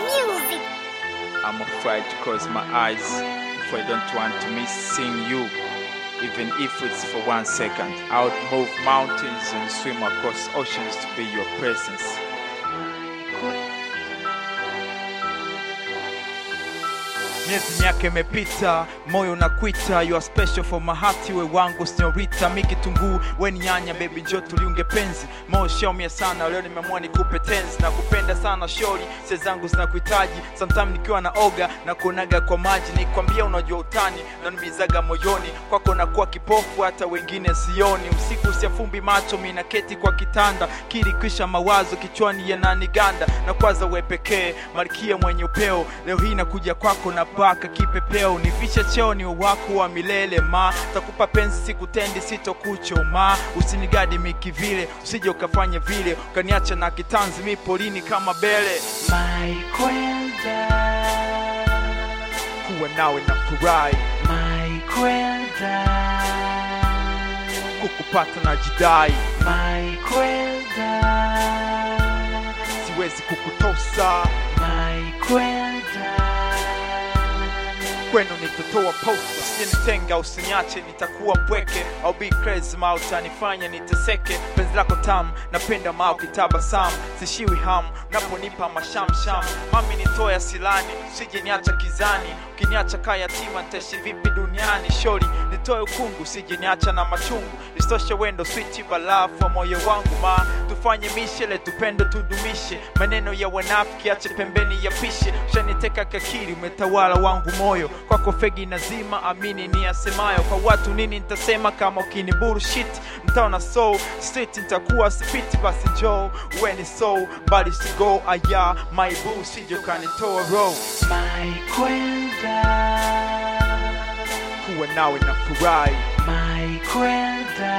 music. I'm afraid to close my eyes if I don't want to miss seeing you. Even if it's for one second, I would move mountains and swim across oceans to be your presence. Miezi miaka imepita, moyo unakwita, you are special for my heart, we wangu senyorita, mi kitunguu, we ni nyanya, baby njoo tuliunge penzi, moyo shaumia sana, leo nimeamua nikupe tenzi, na kupenda sana shori, se zangu zinakuhitaji, sometime nikiwa na oga na kuonaga kwa maji, nikwambia unajua utani, nanimizaga moyoni, kwako nakuwa kipofu, hata wengine sioni, usiku siafumbi macho, mi naketi kwa kitanda, kiri kisha mawazo kichwani yananiganda, na kwaza we pekee, malkia mwenye upeo, leo hii nakuja kwako na paka kipepeo, nivishe cheo ni wako wa milele ma, takupa penzi sikutendi, sitokuchoma, usinigadi miki vile, usije ukafanya vile, ukaniacha na kitanzi mi polini kama bele, My kwenda, kuwa nawe na furahi, my kwenda, kukupata na jidai, my kwenda, siwezi kukutosa my kwenda, kwenu nitatoa posta, usinitenga usiniache, nitakuwa mpweke au be crazy ma utanifanya niteseke. Penzi lako tamu, napenda ma ukitabasamu, sishiwi hamu unaponipa mashamsham. Mami nitoya silani, usije niacha kizani, ukiniacha kaa yatima nitaishi vipi duniani? Shori nitoe ukungu, usije niacha na machungu, isitoshe wendo switi balafu wa moyo wangu ma tufanye mishele, tupendo tudumishe, maneno ya wanafiki ache pembeni ya pishe, ushaniteka kakiri, umetawala wangu moyo, kwako fegi nazima, amini ni asemayo, kwa watu nini nitasema kama ukini bullshit, mtaona so street nitakuwa spiti, basi njoo uwe ni so bali sigo aya my boo, sije ukanitoa roho, my kwenda, kuwa nawe na furahi, my kwenda,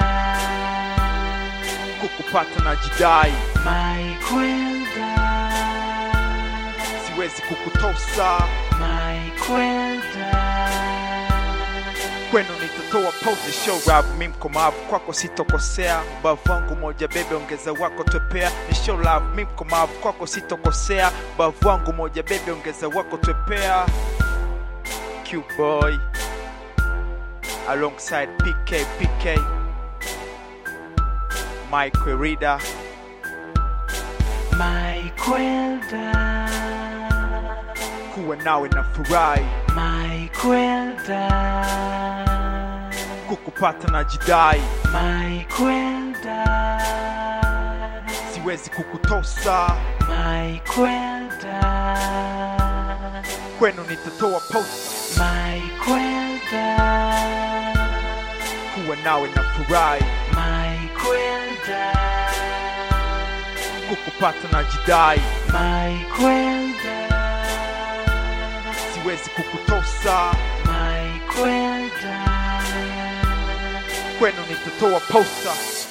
kukupata na jidai, my kwenda, siwezi kukutosa my kwenda. kwenu nitatoa pose show rap mi mkomavu kwako sitokosea ubavu wangu moja bebe ongeza wako twepea ni show love mi mkomavu kwako sitokosea ubavu wangu moja bebe ongeza wako twepea Q boy alongside PK PK Mike Rida My kwenda, kuwa nawe na furahi my kwenda, kukupata na jidai my kwenda, siwezi kukutosa my kwenda, kwenu nitatoa post my kwenda, kuwa nawe na furahi my kwenda, kukupata na jidai my kwenda, siwezi kukutosa my kwenda. kwenu nitatoa posta